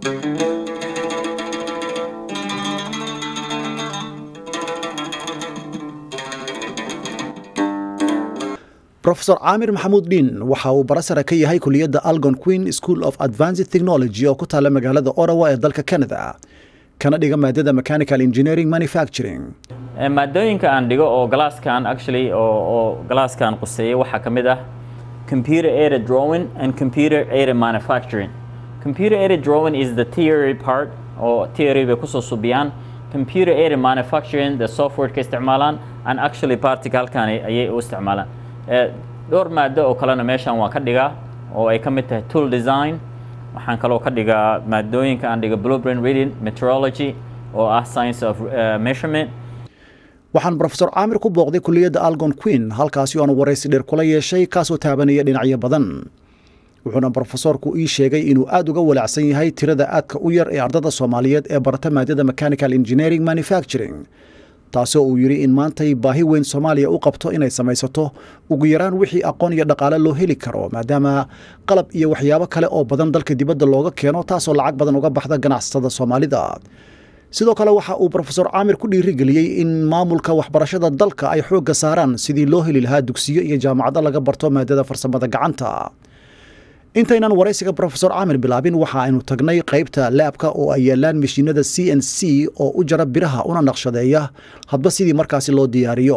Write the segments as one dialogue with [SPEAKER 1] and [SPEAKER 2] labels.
[SPEAKER 1] rofesor caamir maxamuud dhiin waxa uu barasara ka yahay kuliyadda algon queen school of advanced technology oo ku taalla magaalada orawa ee dalka canada kana dhiga maadada mechanical engineering manufacturing
[SPEAKER 2] maadooyinka aan dhigo oo galaaskan actually oo galaaskan quseeya waxaa ka mid ah computer aided drawing and computer aided manufacturing computer aided drawing is the theory part oo theory bay kusoo subiyaan computer aided manufacturing the software ka isticmaalaan and actually practicalkan ayay u isticmaalaan dhowr maado oo kalena meeshan waan ka dhigaa oo ay ka mid tahay tool design waxaan kaloo ka dhigaa maadooyinka aan dhiga blueprint reading meteorology oo ah science of measurement
[SPEAKER 1] waxaan rofesor caamir ku booqday kuliyadda algon queen halkaasi oo aan waraysi dheer kula yeeshay kaasoo taabanaya dhinacyo badan wuxuuna brofesorku ii sheegay inuu aad uga walacsan yahay tirada aadka u yar ee ardada soomaaliyeed ee barata maadada mechanical engineering manufacturing taasoo uu yidhi in maantay baahi weyn soomaaliya u qabto inay samaysato ugu yaraan wixii aqoon iyo dhaqaale loo heli karo maadaama qalab iyo waxyaabo kale oo badan dalka dibadda looga keeno taasoo lacag badan uga baxda ganacsatada soomaalida sidoo kale waxa uu rofesor caamir ku dhiirigeliyey in maamulka waxbarashada dalka ay xoogga saaraan sidii loo heli lahaa dugsiyo iyo jaamacado laga barto maadada farsamada gacanta intaynan waraysiga rofesor caamir bilaabin waxa aynu tagnay qaybta laabka oo ay yaalaan mashiinada c n c oo u jara biraha una naqshadeeya hadba sidii markaasi loo diyaariyo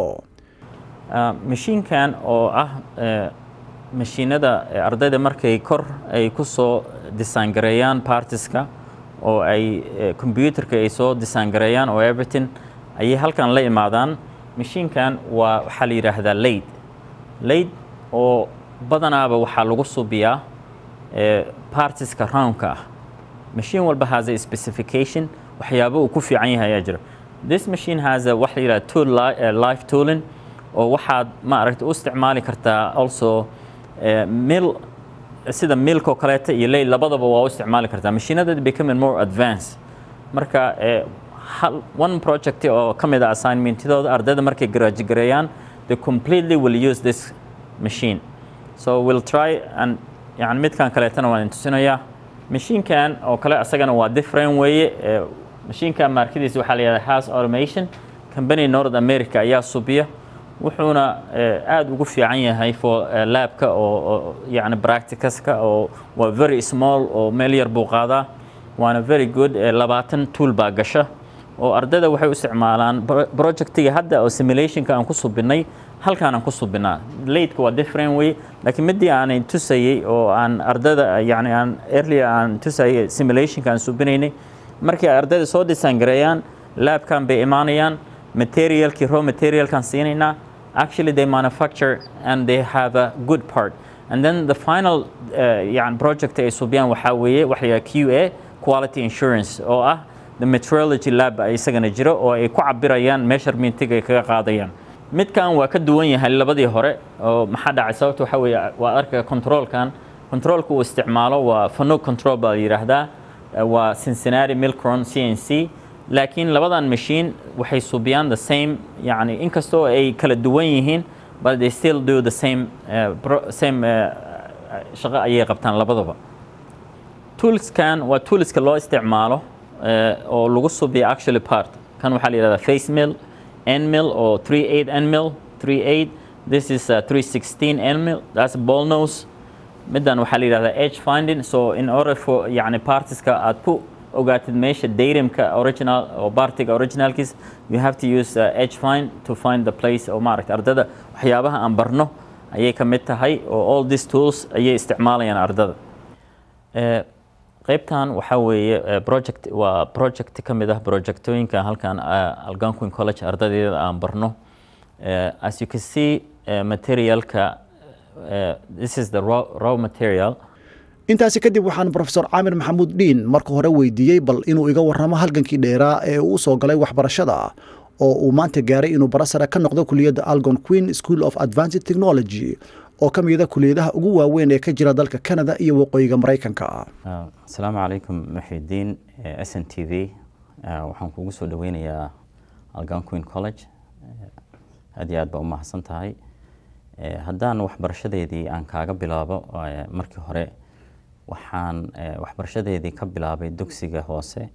[SPEAKER 2] mashiinkan oo ah mashiinada ardayda markay kor ay ku soo disaangareeyaan partiska oo ay combyuterka ay soo disaangareeyaan oo everything ayay halkan la imaadaan mashiinkan waa waxaa la yidhaahdaa laid laid oo badanaaba waxaa lagu subiyaa partiska roundka ah machine walba has a specification waxyaabo uu ku fiican yahay ayaa jira this machine has a waxa la yidhaha tool life tooling oo waxaad ma aragta u isticmaali kartaa also mil sida milk oo kaleeta iyo lay labadaba waa u isticmaali kartaa mashiinada becoming more advanced marka one project oo ka mid a assignmentidooda ardayda markay garaaji gareeyaan they completely will use this machine so we'll try and yani midkan kaleetana waan intusinayaa mashiinkan oo kale asagana waa different weeye mashiinkan markadiisa waxaa la yidhahda house automation company north america ayaa subiya wuxuuna aad ugu fiican yahay for labka oo yani practicaska oo waa very small oo meel yar buu qaadaa waana very good labaatan tool baa gasha oo ardayda waxay u isticmaalaan projectiga hadda oo simulationka aan ku subinay halkaan aan ku subinaa laidka waa different way laakiin midii aanay tusayey oo aan ardayda yani aan earlier aan tusayay simulationka aan subinaynay markii ay ardayda soo disaangareeyaan labkan bay imaanayaan materialkii raw materialkan siinaynaa actually they manufacture and they have a good part and then the final uh, yani project ay subiyaan waxaa weeye waxa la q a quality insurance oo ah the meteorology lab isagana jiro oo ay ku cabirayaan measurementga ay kaga qaadayaan midkan waa ka duwan yahay labadii hore oo maxaa dhacay sababta waxa weeye waa arka controlkan controlka uu isticmaalo waa fanuug control baa la yidhaahdaa waa cincinnati milcron c n c laakiin labadan machine waxay subiyaan the same yani inkastoo ay kala duwan yihiin but they still do the same uh, same uh, shaqo ayay qabtaan labadaba toolskan waa toolska loo isticmaalo uh, oo lagu subiya actually part kan waxaa la yidhahdaa face mill n mill oo 38 n mill 38 this is uh, 316 n mill that's ball nose middan waxaa la yidhahdaa edge finding so in order for yani partiska aad ku ogaatid meesha datumka original oo partiga originalkiis you have to use uh, edge find to find the place oo maaragta ardada waxyaabaha aan barno ayay ka mid tahay oo all these tools ayay isticmaalayaan ardada qaybtan waxaa weeye project waa project ka mid ah projectooyinka halkan algonquin college ardadeeda aan barno as you can see materialka this is the raw, raw material
[SPEAKER 1] intaasi kadib waxaan rofesor caamir maxamuud dhiin marka hore weydiiyey bal inuu iga warramo halgankii dheeraa ee uu soo galay waxbarashada oo uu maanta gaaray inuu barasara ka noqdo kuliyadda algon queen school of advanced technology oo ka mida kuliyadaha ugu waaweyn ee ka jira dalka canada iyo waqooyiga maraykanka
[SPEAKER 2] asalaamu calaykum muxidiin s n t v waxaan kugu soo dhaweynayaa algon queen college aad iyo aad baa u mahadsan tahay haddaan waxbarashadeedii aan kaaga bilaabo markii hore waxaan waxbarashadeedii ka bilaabay dugsiga hoose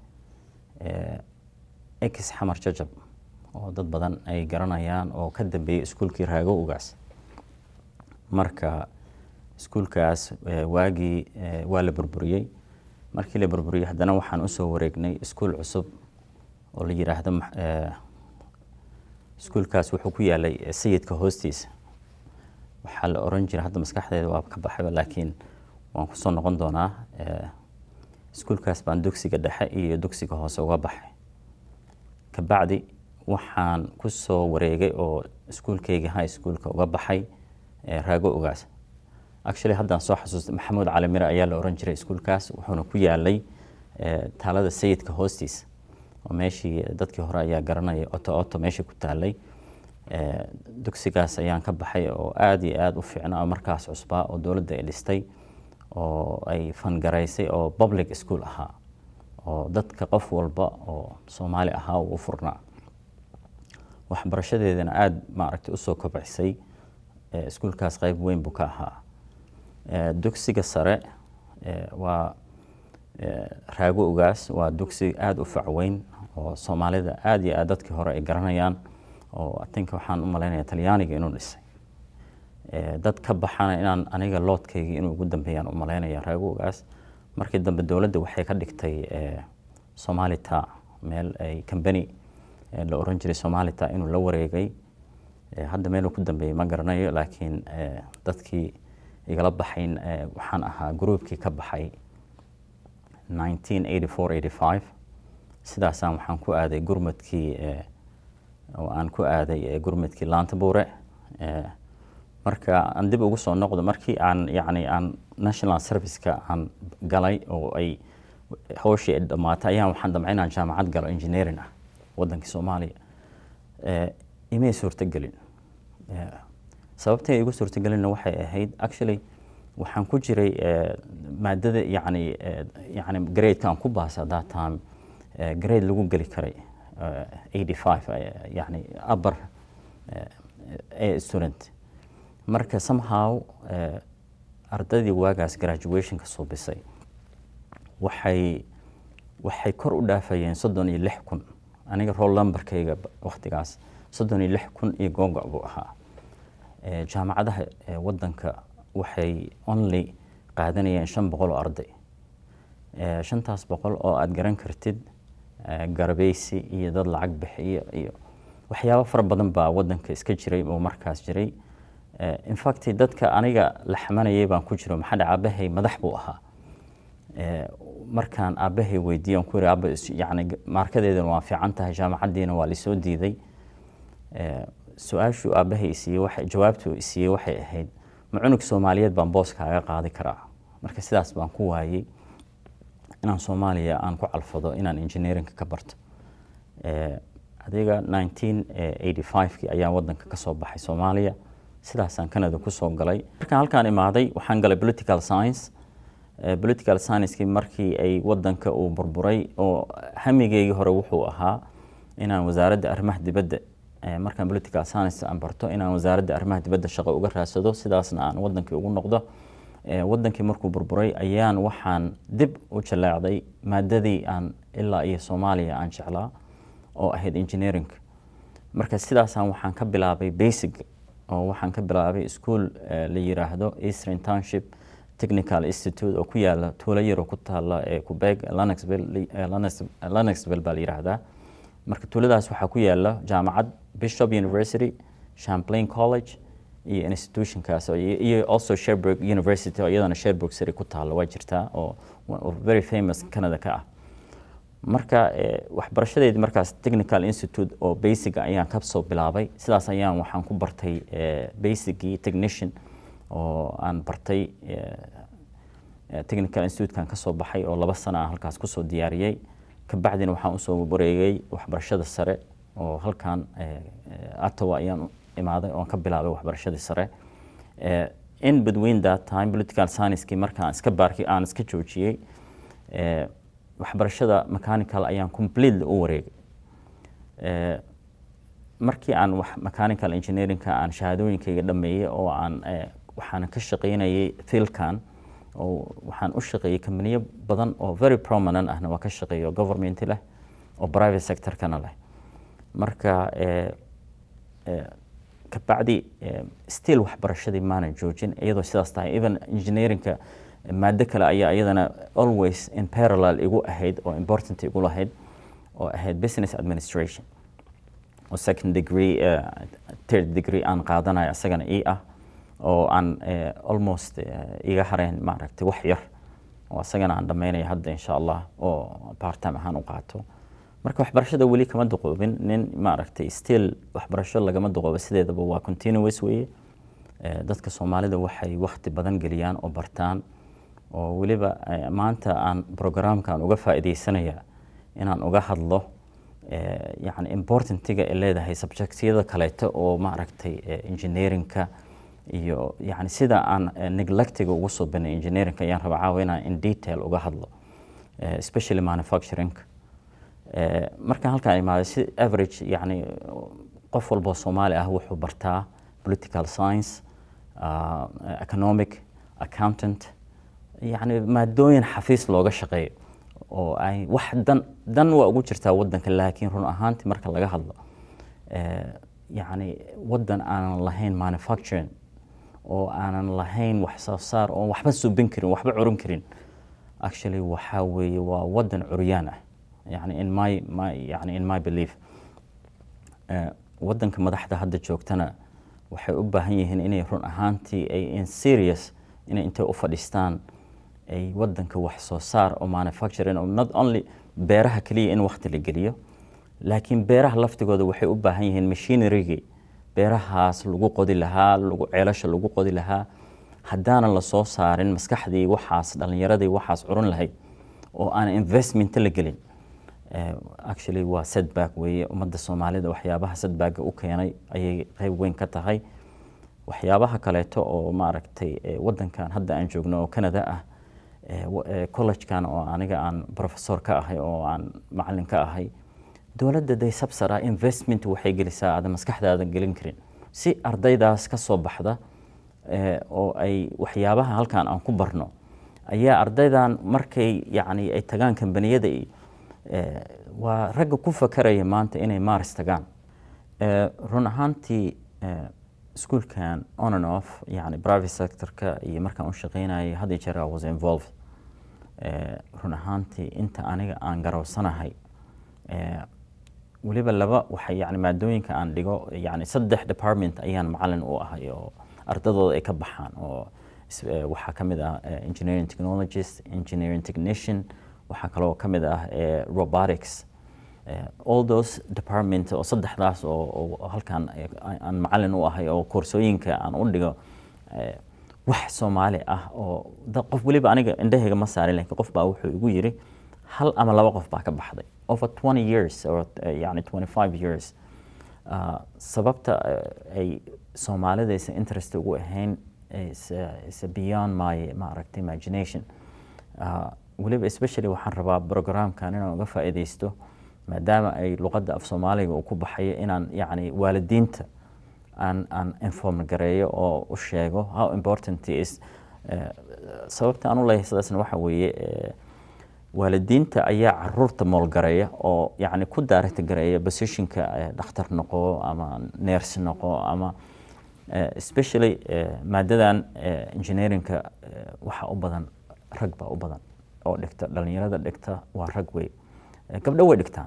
[SPEAKER 2] ex xamar jajab oo dad badan ay garanayaan oo ka dambeeyey iskuulkii raago ugaas marka iskuulkaas waagii waa la burburiyey markii la burburiyey haddana waxaan usoo wareegnay iskuul cusub oo la yidhaahdo iskuulkaas wuxuu ku yaalay sayidka hoostiisa waxaa la oran jiray hadda maskaxdeeda waa ka baxayba laakiin waan kusoo noqon doonaa iskuulkaas baan dugsiga dhexe iyo dugsiga hoose uga baxay kabacdi waxaan kusoo wareegay oo iskuulkeyga high schoolka uga baxay raago ogaas actually haddaan soo xasuustay maxamuud cali mire ayaa la oran jiray iskuulkaas wuxuuna ku yaalay taalada sayidka hoostiisa oo meeshii dadkii hore ayaa garanaya oto oto meeshii ku taalay dugsigaas ayaan ka baxay oo aada iyo aada u fiicna oo markaas cusbaa oo dowladda ay dhistay oo ay fangaraysay oo public school ahaa oo dadka qof walba oo soomaali ahaa uu u furnaa waxbarashadeedana aada maaragtay usoo kobcisay iskuulkaas qeyb weyn buu ka ahaa dugsiga sare waa raago ogaas waa dugsi aada u facweyn oo soomaalida aada iyo aad dadkii hore ay garanayaan oo atinka waxaan u malaynaya talyaaniga inuu dhisay dad ka baxana inaan aniga loodkayga inuu ugu dambeeyaan u malaynaya raago ogaas markii dambe dowladda waxay ka dhigtay somalita meel ay combany la oran jiray somalita inuu la wareegay hadda meeluu ku dambeeyey ma garanayo laakiin dadkii igala baxayn waxaan ahaa groupkii ka baxay sidaasaan waxaan ku aaday gurmadkii oo aan ku aaday gurmadkii laantabuure marka aan dib ugu soo noqdo markii aan yacni aan national serviceka aan galay oo ay hawshii ay dhammaatay ayaan waxaan damcay inaan jaamacad galo engineering ah waddankii soomaaliya imay suurtagelin sababtay igu suurtagelinna waxay ahayd actually waxaan ku jiray maadada yani yani gradeka aan ku baasa that time grade lagu geli karay eighty five yani upper student marka somehow ardaydii waagaas graduationka suubisay waxay waxay kor u dhaafayeen soddon iyo lix kun aniga roll numberkayga waktigaas soddon iyo lix kun iyo googa buu ahaa jaamacadaha waddanka waxay only qaadanayeen shan boqol oo arday shantaas boqol oo aada garan kartid garabeysi iyo dad lacag bixiyo iyo waxyaabo fara badan baa waddanka iska jiray oo markaas jiray infact dadka aniga la xamanayay baan ku jiro maxaa dhaca aabahay madax buu ahaa markaan aabahay weydiiye aan ku yiri aaba yani maarkadeedana waa fiican tahay jaamacaddiina waa lisoo diiday su-aashuu aabahay isiiyey waxa jawaabtuu isiiyey waxay ahayd ma cunug soomaaliyeed baan boos kaaga qaadi karaa marka sidaas baan ku waayey inaan soomaaliya aan ku calfado inaan engineeringa ka barto adiga nineteen eighty five-kii ayaan waddanka ka soo baxay soomaaliya sidaasaan canada kusoo galay markaan halkaan imaaday waxaan galay political science political science-kii markii ay waddanka uu burburay oo hamigeygii hore wuxuu ahaa inaan wasaaradda arrimaha dibadda markaan political science aan barto inaan wasaaradda arrimaha dibadda shaqo uga raadsado sidaasna aan waddankii ugu noqdo waddankii markuu burburay ayaan waxaan dib u jaleecday maadadii aan ilaa iyo soomaaliya aan jeclaa oo ahayd engineering marka sidaasaan waxaan ka bilaabay basic oo waxaan ka bilaabay school la yiraahdo eastern township technical institute oo ku yaala tuulo yaro ku taala ee quebec lanexville baa la yiraahdaa marka tuuladaas waxaa ku yaala jaamacad bishop university champlain college iyo institutionkaas iyo also sherburg university oo iyadana sherburg city ku taalla waa jirtaa oo very famous canada ka ah marka waxbarashadeedii markaas technical institute oo basica ayaan ka soo bilaabay sidaas ayaan waxaan ku bartay basicii technician oo aan bartay technical institutekan ka soo baxay oo laba sano aan halkaas kusoo diyaariyey kabacdina waxaan usoo wareegay waxbarashada sare oo halkan atawa ayaan imaaday oon ka bilaabay waxbarashadii sare in between that time political science-kii markaan iska baarkay aan iska joojiyey waxbarashada mechanical ayaan completely u wareegay markii aan mechanical engineeringka aan shahaadooyinkayga dhameeyey oo aan waxaan ka shaqaynayay fielkan oo waxaan u shaqeeyey kambaniyo badan oo very prominent ahna waa ka shaqeeya oo government leh oo private sector-kana leh marka kabacdi still waxbarashadii maanan joojin iyadoo sidaas tahay even engineeringka maado kale ayaa iyadana always in parallel igu ahayd oo important igu lahayd oo ahayd business administration oo second degree third degree aan qaadanayo isagana ii ah oo aan almost iga hareen maaragtay wax yar oo isagana aan dhammaynaya hadda insha allah oo part time ahaan u qaato marka waxbarashada weli kama duqoobin nin maaragtay still waxbarasho lagama duqoobo sideedaba waa continuous weeye dadka soomaalida waxay wakti badan geliyaan oo bartaan oo weliba maanta aan programkan uga faa'iidaysanaya inaan uga hadlo yani importantiga ay leedahay subjectyada kaleeto oo maaragtay engineeringka iyo yani sida aan neglectiga ugu soo banay engineeringka ayaan rabaa caawa inaan in detail uga hadlo especially manufacturingka markaan halkaan imaaday si average yani qof walboo soomaali ah wuxuu bartaa political science uh, economic accountant yani maadooyin xafiis looga shaqeeyo oo ay wax dan dan waa ugu jirtaa wadanka laakiin run ahaantii marka laga hadlo yani wadan aanan lahayn manufacturing oo aanan lahayn wax soo saar oo waxba subin karin waxba curin karin actually waxaa weeye waa wadan curyaan ah yani in my my yani in my belief wadanka madaxda hadda joogtana waxay u baahan yihiin inay run ahaantii ay in serious inay intay u fadhiistaan ay wadanka wax soo saar oo manufacturing oo not only beeraha keliya in waqti la geliyo laakiin beeraha laftigooda waxay u baahan yihiin machinerygii beerahaas lagu qodi lahaa lagu ceelasha lagu qodi lahaa haddaanan la soo saarin maskaxdii waxaas dhallinyaradii waxaas curin lahayd oo aan investment la gelin actually waa setback weeye ummadda soomaalida waxyaabaha setbacka u keenay ayay qayb weyn ka tahay waxyaabaha kaleeto oo maaragtay wadankan hadda aan joogno oo canada ah collegekan oo aniga aan professor ka ahay oo aan macalin ka ahay dowladda day sabsara investment waxay gelisaa aada maskaxdaada gelin karin si ardaydaas ka soo baxda oo ay waxyaabaha halkan aan ku barno ayaa ardaydan markay yani ay tagaan kambaniyada waa ragga ku fakaraya maanta inay maaris tagaan run ahaantii iskuolkan on and off yani private sectorka iyo markaan u shaqeynayay had iyo jeer I was involved run ahaantii inta aniga aan garowsanahay weliba laba waxay yani maadooyinka aan dhigo yani saddex department ayaan macalin u ahay oo ardadooda ay ka baxaan oo waxaa ka mid ah engineering technologist engineering technician waxaa kaloo ka mid ah robotics all those department oo saddexdaas oo halkan aan macalin u ahay oo koorsooyinka aan u dhigo wax soomaali ah oo qof weliba aniga indhahayga ma saarin lakin qof baa wuxuu igu yiri hal ama laba qof baa ka baxday over 20 years or yani 25 years sababta ay soomaalida aysan interest ugu ahayn is beyond my maaragtay imagination weliba especially waxaan rabaa programkan inaan uga faa'iidaysto maadaama ay luqadda af soomaaliga uu ku baxayo inaan yani waalidiinta aan aan inform gareeyo oo u sheego how important is sababta aan u leeyahay sidaasna waxa weeye waalidiinta ayaa caruurta moolgareeya oo yani ku daaragta gareeya positionka dhakhtar noqo ama ners noqo ama especially maadadan engineeringka waxa u badan rag baa u badan oo dhigta dhalinyarada dhigta waa rag wey gabdho way dhigtaan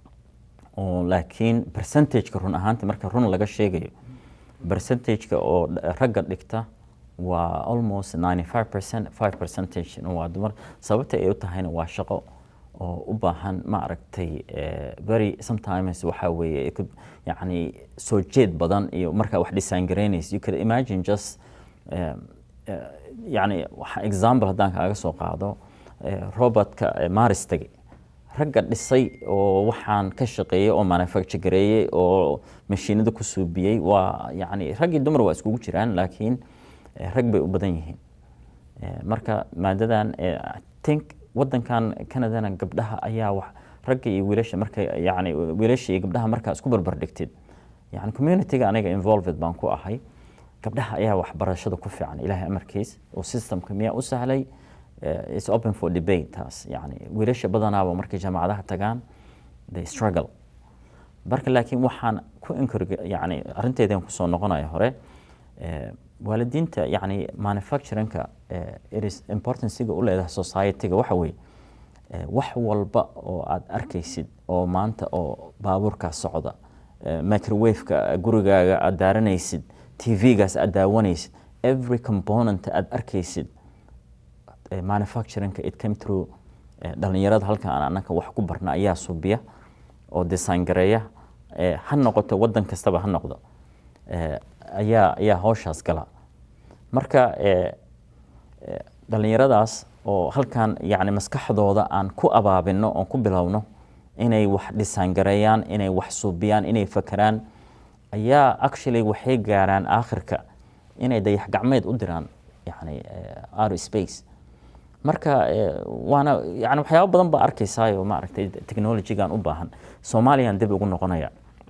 [SPEAKER 2] oo laakiin percentageka run ahaanti marka run laga sheegayo percentageka oo ragga dhigta waa almost 95 percent 5 percentage waa dumar sababta ay u tahayna waa shaqo oo u baahan ma aragtay very sometimes waxa weeye yani soo jeed badan iyo markaa wax design garaynaysa you could imagine just yani example haddaan kaaga soo qaado robotka maris tage ragga dhisay oo waxaan ka shaqeeyey oo manufacture gareeyey oo mashiinada ku suubiyey waa yani rag iyo dumar waa iskugu jiraan laakiin rag bay u badan yihiin marka maadadan think wadankan canadana gabdhaha ayaa wax ragga iyo wiilasha marka yani wiilasha iyo gabdhaha markaa isku barbar dhigtid yani communityga aniga involved baan ku ahay gabdhaha ayaa waxbarashada ku fiican ilaahay amarkiis oo systemka miyaa u sahlay is open for debate taas yani wiilasha badanaaba markay jaamacadaha tagaan they struggle marka laakiin waxaan ku encourage yani arrinteedan kusoo noqonaya hore waalidiinta yani manufacturingka it is importanciga u leedahay societyga waxa weeye wax walba oo aad arkaysid oo maanta oo baabuurkaa socda microwaveka gurigaaga aad daaranaysid tv-gaas aad daawanaysid every component aad arkaysid manufacturingka it came through dhalinyarada halkan aan anaka wax ku barna ayaa subiya oo design gareeya ha noqoto wadan kastaba ha noqdo ayaa ayaa hawshaas gala marka dhalinyaradaas oo halkan yani maskaxdooda aan ku abaabino oon ku bilowno inay wax design gareeyaan inay wax suubiyaan inay fakeraan ayaa actually waxay gaaraan aakhirka inay dayax gacmeed u diraan yani outer space marka waana yani waxyaaba badan baa arkaysaayoo maaragtay technologygan u baahan soomaaliyaan dib ugu noqonaya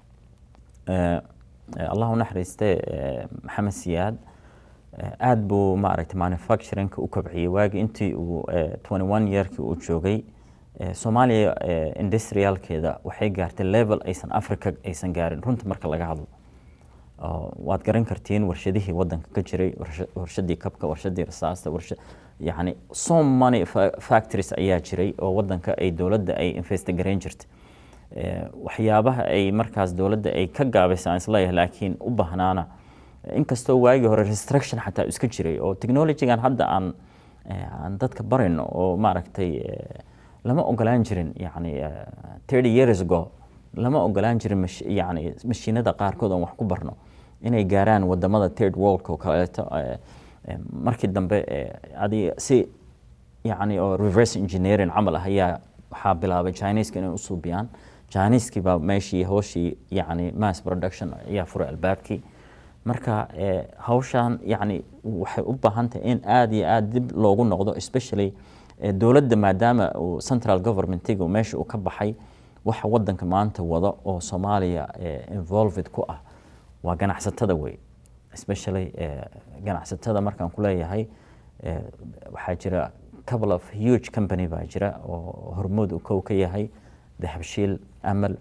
[SPEAKER 2] allahu naxariiste maxamed siyaad aada buu maaragtay manufacturingka u kobciyey waagii intii uu twenty one yearkii uu joogay soomaaliya industrialkeeda waxay gaartay level aysan africa aysan gaarin runta marka laga hadlo waad garan kartiin warshadihii wadanka ka jiray warshadii kabka warshadii rasaasta warsha yani so many factories ayaa jiray oo wadanka ay dowladda ay investigareyn jirtay waxyaabaha ay markaas dowladda ay ka gaabaysa aan isleeyahay laakiin u bahnaana inkastoo waagii hore restriction xataa iska jiray oo technologygan hadda aan aan dadka barayno oo maaragtay lama ogolaan jirin yani thirty years ago lama ogolaan jirin yani mashiinada qaarkood aan wax ku barno inay gaaraan wadamada third worldka oo kaleeto markii dambe adi si yani oo reverse engineering camal ah ayaa waxaa bilaabay chineska inay usuubiyaan chineeskii baa meeshii hawshii yani mass production ayaa furay albaabkii marka hawshan yani waxay u baahan tahay in aada iyo aada dib loogu noqdo especially dowladda maadaama uu central governmentiga meesha uu ka baxay waxa wadanka maanta wada oo soomaaliya involved ku ah waa ganacsatada wey especially ganacsatada markaan ku leeyahay waxaa jira couple of huge company baa jira oo hormuud uu kow ka yahay dahabshiil amal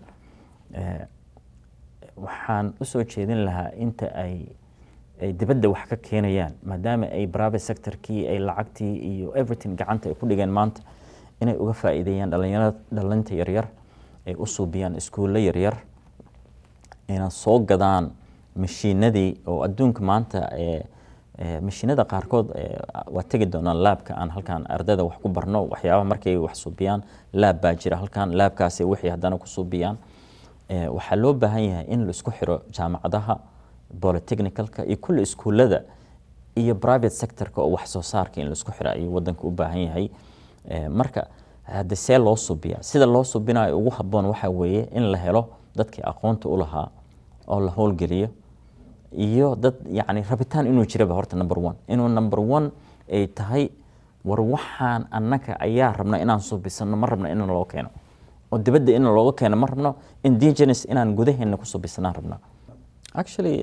[SPEAKER 2] waxaan usoo jeedin lahaa inta ay ay dibadda wax ka keenayaan maadaama ay private sectorkii ay lacagtii iyo everything gacanta ay ku dhigeen maanta inay uga faa'iideeyaan dhalinyarada dhalinta yaryar ay u suubiyaan iskuulle yaryar ayna soo gadaan mashiinadii oo adduunka maanta mashiinada qaarkood waa tegi doonaan laabka aan halkan ardayda wax ku barno waxyaabaha markay wax suubiyaan laab baa jira halkan laabkaasi wixii haddana ku suubiyaan waxaa loo baahan yahay in la isku xiro jaamacadaha polytechnicalka iyo kulli iskuullada iyo private sectorka oo wax soo saarka in la isku xiro ayuu wadanka u baahan yahay marka hadde see loo subiya sida loo subinayo ugu haboon waxaa weeye in la helo dadkii aqoonta u lahaa oo la howlgeliyo iyo dad yani rabitaan inuu jiraba horta number one inuu number one ay tahay war waxaan annaka ayaa rabna inaan subisano ma rabna in loo keeno oo dibadda in looga keeno ma rabno indigenous inaan gudaheena ku subisanaan rabna actually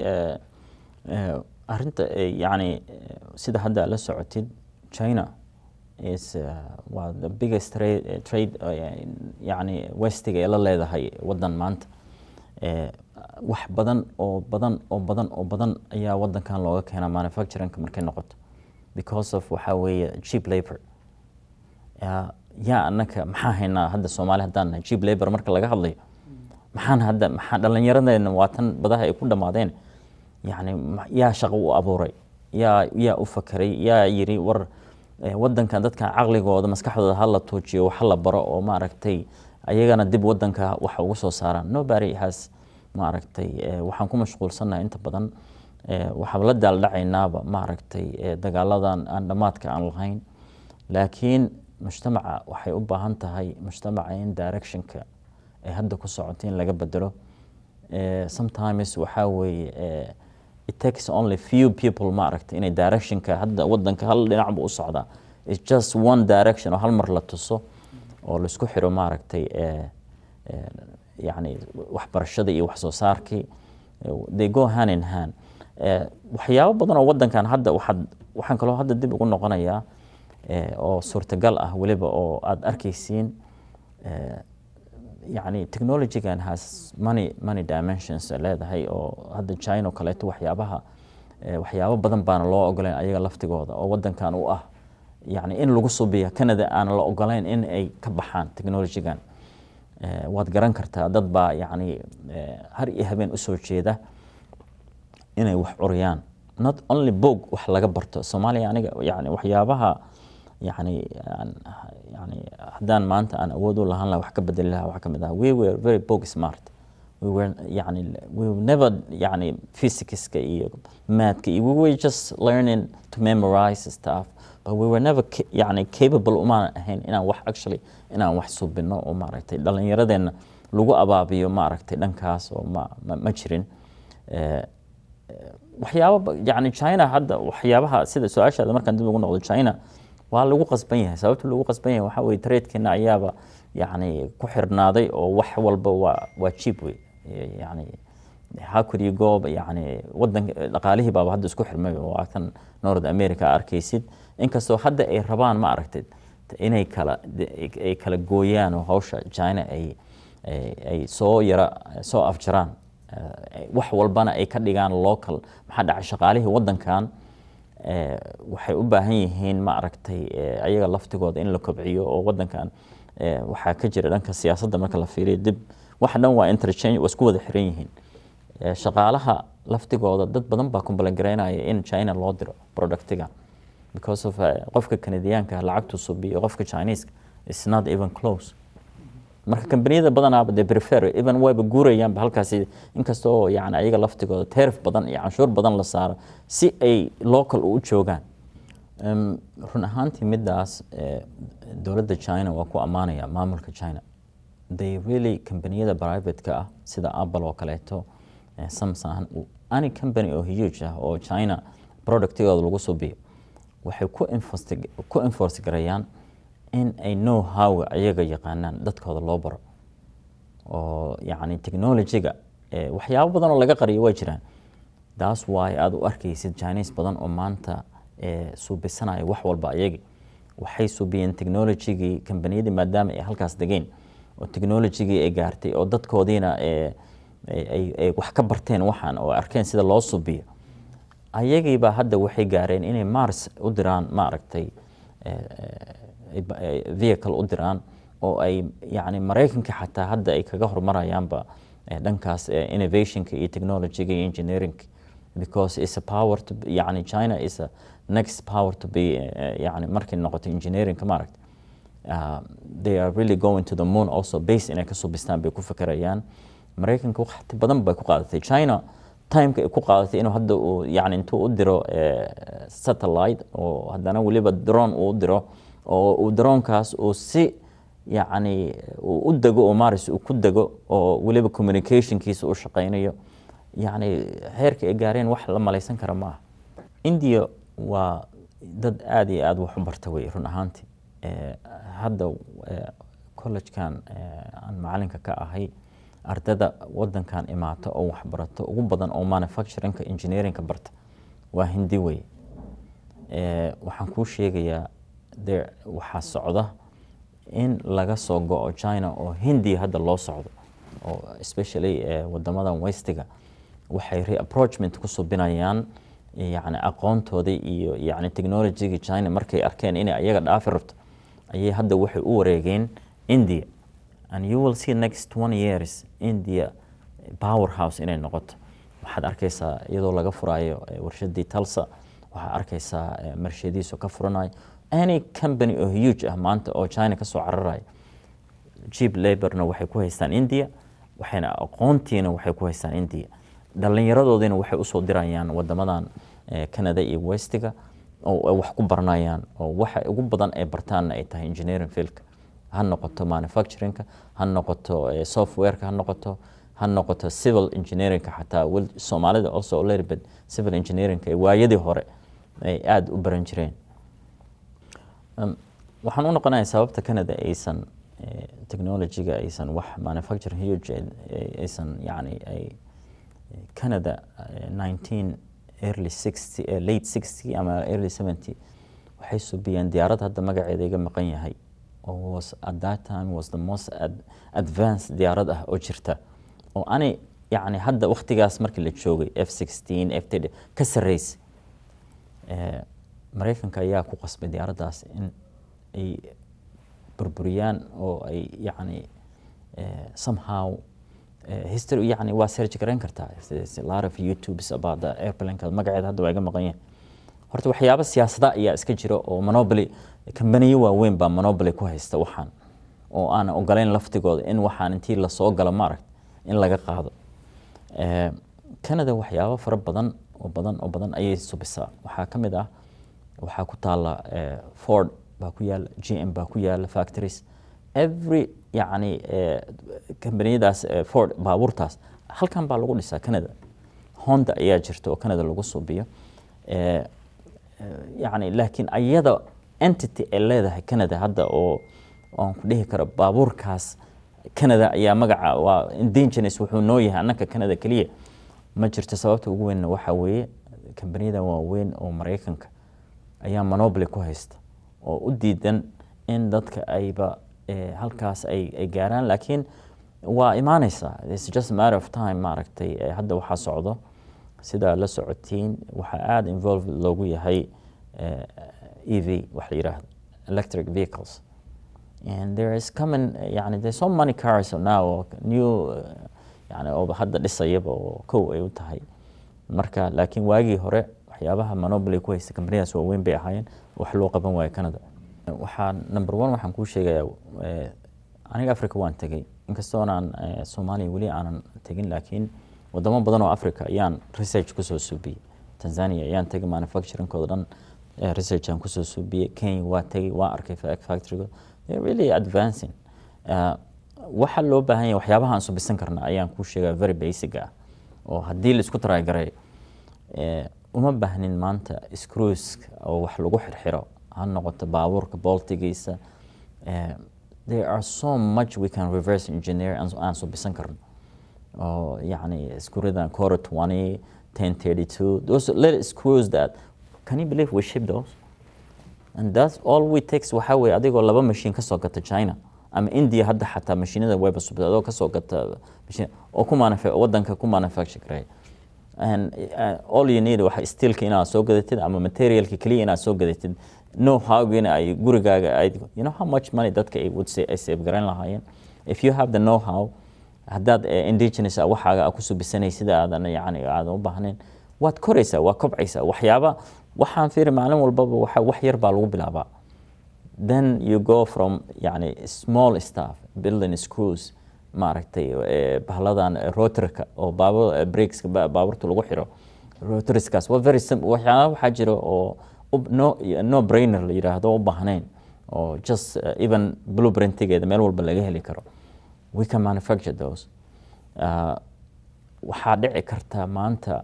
[SPEAKER 2] arinta yani sida hadda la socotid china is waa the biggest trade, trade yani westiga ee la leedahay wadan maanta wax badan oo badan oo badan oo badan ayaa wadankan looga keenaa manufacturingka markay noqoto because of waxaa weeye cheap labor yaa annaka maxaa haynaa hadda soomaali haddaan nahay cheap labor marka laga hadlayo maxaan hadda maxaa dhallinyaradeena waa tan badaha ay ku dhammaadeen yacni yaa shaqo u abuuray yaa yaa u fakeray yaa yiri war wadankan dadka caqligooda maskaxdooda ha la tuujiyo wax la baro oo maaragtay ayagana dib wadanka wax uga soo saaraan nobody has maaragtay waxaan ku mashquulsannahay inta badan waxaan la daaldhacaynaaba maaragtay dagaaladan aan dhammaadka aan lahayn laakiin mujtamaca waxay u baahan tahay mujtamaca in directionka ay hadda ku socoto in laga bedelo sometimes waxaa weeye it takes only few people maaragtay inay directionka hadda wadanka hal dhinacba u socdaa it's just one direction oo hal mar la tuso oo laisku xiro maaragtay yani waxbarashada iyo wax soo saarkii they go hand in hand waxyaabo badan oo wadankan hadda waxaad waxaan kaloo hadda dib ugu noqonayaa oo suurtagal ah weliba oo aada arkaysiin yani technologygan has money money dimensions leedahay oo hadda china o kaleeto waxyaabaha waxyaabo badan baana loo ogolayn ayaga laftigooda oo wadankan u ah yani in lagu subiya canada aan la ogolayn in ay ka baxaan technologygan waad garan kartaa dad baa yani har iyo habeen usoo jeeda inay wax curiyaan not only boog wax laga barto soomaaliya aniga yani waxyaabaha yani yani haddaan maanta aan awood u lahaan laha wax ka bedeli lahaa wax ka mid ah we were very book smart we were yani we were never yani physicska iyo mathka iyo we were just learning to memorize stuff but we were never yani capable umaan ahayn inaan wax actually inaan wax subino oo maaragtay dhalinyaradeenna lagu abaabiyo maaragtay dhankaas oo ma ma jirin waxyaaba yani china hadda waxyaabaha sida su-aashaada markaan dib ugu noqdo china waa lagu qasban yahay sababta lagu qasban yahay waxaa weye tradekeena ayaaba yani ku xirnaaday oo wax walba waa waa cheap wey yani how could you go yani wadanka dhaqaalihii baaba hadda isku xirmay waa kan north america arkaysid inkastoo hadda ay rabaan ma aragtid inay kala ay kala gooyaan oo hawsha china ay ay soo yara soo afjaraan wax walbana ay ka dhigaan local maxaa dhacay shaqaalihii wadankan waxay u baahan yihiin ma aragtay ayaga laftigooda in la kobciyo oo wadankan waxaa ka jira dhanka siyaasadda marka la fiiriyo dib wax dhan waa interchange waa isku wada xiran yihiin shaqaalaha laftigooda dad badan baa kumbalangaraynaya in china loo diro productiga because of qofka kanadiyaanka lacagtu subiyo qofka chineeska is not even close marka kambaniyada badanaaba de prefer even wayba guurayaanba halkaasi inkastoo yani ayaga laftigooda teerif badan iyo canshuur badan la saaro si ay local u joogaan run ahaantii midaas dowladda china waa ku ammaanaya maamulka china they really kambaniyada privateka ah sida apple oo kaleeto samsung any company oo huge ah oo china productigooda lagu subiyo waxay ku enforce garayaan in ay know how ayaga yaqaanaan dadkooda loo baro oo yani technologyga waxyaabo badan oo laga qariyo waa jiraan taas waay aada u arkaysid chinese badan oo maanta suubisanaya wax walba ayagi waxay suubiyeen technologygii kambaniyadii maadaama ay halkaas degeen oo technologygii ay gaartay oo dadkoodiina ay wax ka barteen waxaan oo arkeen sida loo subiyo ayagiiba hadda waxay gaareen inay mars u diraan maaragtay vehicle u diraan oo ay yani maraykanka xataa hadda ay kaga hormarayaanba dhankaas innovationka iyo technologyga iyo engineeringa because is a power to yani china is a next power to be yani markay noqoto engineeringa maaragta uh, they are really going to the moon also base inay ka subistaan bay ku fekerayaan maraykanka waqti badan bay ku qaadatay china timeka ay ku qaadatay inuu hadda uu yani intuu u diro satellite oo haddana weliba drone uu u diro oo uu daroonkaas uu si yacni uu u dego oo maris uu ku dego oo weliba communicationkiisa u shaqaynayo yacni heerka ay gaareen wax la malaysan kara ma aha india waa dad aada iyo aada wax u barta wey run ahaantii hadda collegekan aan macalinka ka ahay ardada wadankan imaata oo waxbarato ugu badan oo manufacturingka engineeringka barta waa hindi wey waxaan kuu sheegayaa de waxaa socda in laga soo go-o china oo hindiya hadda loo socdo oo especially wadamadan westiga waxay reapproachment ku subinayaan yani aqoontoodii iyo yani technologygii china markay arkeen inay ayaga dhaafi rabto ayay hadda waxay u wareegeen india and you will see next one years india power house inay noqoto waxaad arkaysaa iyadoo laga furayo warshadii talsa waxaad arkaysaa marshadiisu ka furanayo any company oo huge ah maanta oo china ka soo cararayo cheap laborna waxay ku haystaan india waxayna aqoontiina waxay ku haystaan india dhallinyaradoodiina waxay usoo dirayaan wadamadan canada iyo westiga oo wax ku baranayaan oo waxa ugu badan ay bartaanna ay tahay engineering fieldka ha noqoto manufacturingka ha noqoto softwareka ha noqoto ha noqoto civil engineeringka xataa soomaalida also little bit civil engineeringka waayadii hore ay aada u baran jireen waxaan u noqonaya sababta canada aysan technologyga aysan wax manufacturing huge aysan yani ay canada nineteen early sixty late sixty ama early seventy waxay subiyeen diyaarad hadda magaceeda iga maqan yahay oo was at that time was the most ad, advanced diyaarad ah oo jirta oo ani yacni hadda waktigaas markii la joogay f sixteen f thirty ka sarreysay maraykanka ayaa ku qasbay diyaaraddaas in ay burburiyaan oo ay yacni somehow history yani waa search garayn kartaa a lot of youtubes about the airplane magaceeda hadda waa iga maqan yahay horta waxyaabo siyaasada ayaa iska jira oo monopoly kambaniyo waaweyn baa monopoly ku haysta waxaan oo aan ogolayn laftigooda in waxaan intii lasoo galo maaragt in laga qaado canada waxyaabo fara badan oo badan oo badan ayay subisaa waxaa ka mid ah waxaa ku taala ford baa ku yaala g m baa ku yaala factories every yacni kambaniyadaas ford baabuurtaas halkan baa lagu dhisaa canada honda ayaa jirta oo canada lagu subiyo yacni laakiin ayada entity ay leedahay canada hadda oo aan ku dhihi karo baabuurkaas canada ayaa magaca waa indigenous wuxuu noo yahay annaka canada keliya ma jirto sababta ugu weynna waxaa weeye kambaniyada waaweyn oo maraykanka ayaa monopoly ku haysta oo u diidan in dadka ayba halkaas ay gaaraan laakiin waa imaaneysaa its just matter of time maaragtay hadda waxaa socdo sidaa la socotiin waxaa aada involve loogu yahay e v wax la yidhaahdo electric vehicles and there is common yani there's so many cars now new yani oo hadda dhisayaba oo kow ay u tahay marka laakiin waagii hore waxyaabaha monopoly ku haysta kambaniyadaas waaweyn bay ahaayeen wax loo qaban waayo canada waxaa number one waxaan kuu sheegayaa aniga africa waan tegey inkastoonaan soomaaliya weli aanan tegin laakiin wadamo badan oo africa ayaan research kusoo suubiyey tanzania ayaan tegay manufacturingkooda dhan research aan kusoo suubiyey kenya waa tegey waa arkay factorygood they're really advancing waxa loo baahan yahay waxyaabaha aan subisan karna ayaan kuu sheegaa very basic ah oo haddii la isku taraagaray uma baahnin maanta screws oo wax lagu xirxiro ha noqoto baabuurka boltigiisa there are so much we can reverse engineer aan subisan karno oo yacni screwdan cora twenty ten thirty two those little screws that can you believe we ship those and that's all we takes waxaa weeye adigoo laba machine ka soo gata china ama india hadda xataa mashiinada weba subta adoo ka soo gata machine oo ku manufa wadanka ku manufacture gareeya and uh, all you need waxa steelka inaad soo gadatid ama materialka keliya inaad soo gadatid know howgina ay gurigaaga ay you know how much money dadka ay would say ay save garan lahaayeen if you have the know how haddaad indigenous waxaaga a ku subisanay sida aadan yani aadan u baahnayn waad koraysaa waa kobcaysaa waxyaaba waxaan fiiri maalin walbaba waxa wax yar baa lagu bilaabaa then you go from yani small stuff building screws maaragtay bahladan rotorka oo baabur breakska baaburta lagu xiro rotoriskaas waa very simple waxyaaba waxaa jira oo no no brainer la yidhaahdo u baahnayn oo just uh, even blueprintigeeda meel walba laga heli karo we can manufacture those uh, waxaa dhici karta maanta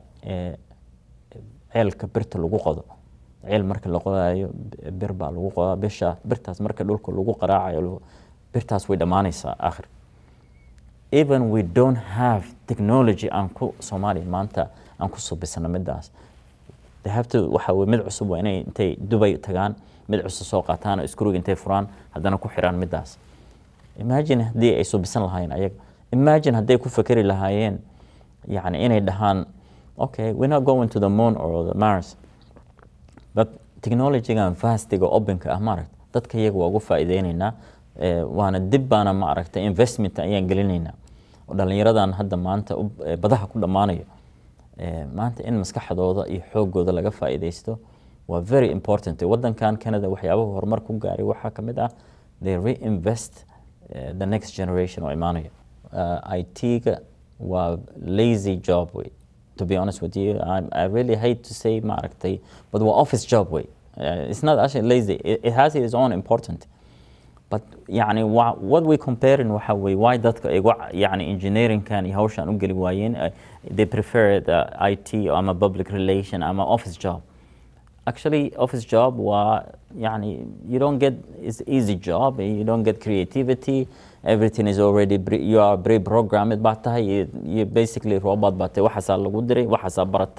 [SPEAKER 2] ceelka birta lagu qodo ceel marka la qodayo bir baa lagu qodaa bisha birtaas marka dhulka lagu qaraacayo birtaas way dhammaanaysaa akhir even we don't have technology aan ku soomaaliya maanta aan ku subisano midaas they have to waxa weye mid cusub waa inay intay dubay tagaan mid cusub soo qaataan oo screwga intay furaan haddana ku xiraan midaas imagine haddii ay subisan lahaayeen ayaga imagine hadday ku fekeri lahaayeen yani inay dhahaan okay we're not going to the moon or the mars but technologygan vastiga openka ah maaragta dadka iyaga waa ugu faa'iideynaynaa waana dib baana ma aragta investment ayaan gelinaynaa oo dhallinyaradan hadda maanta badaha ku dhammaanayo maanta in maskaxdooda iyo xoogooda laga faa'iideysto waa very important wadankan canada waxyaabaha horumar ku gaaray waxaa ka mid ah they reinvest the next generation oo imaanayo it-ga waa lazy job way to be honest with you I, I really hate to say maaragtay but waa office job way uh, it's not actually lazy it, it has its own important but yani what we comparing waxa way why dadka ay yani engineeringkan iyo hawshan u geli waayeen uh, they prefer the IT ama public relation ama office job actually office job waa yani you don't get it's easy job you don't get creativity everything is already you are pre-programmed baa tahay you basically robot baa tahay waxaasaa lagu diray waxaasaa baratay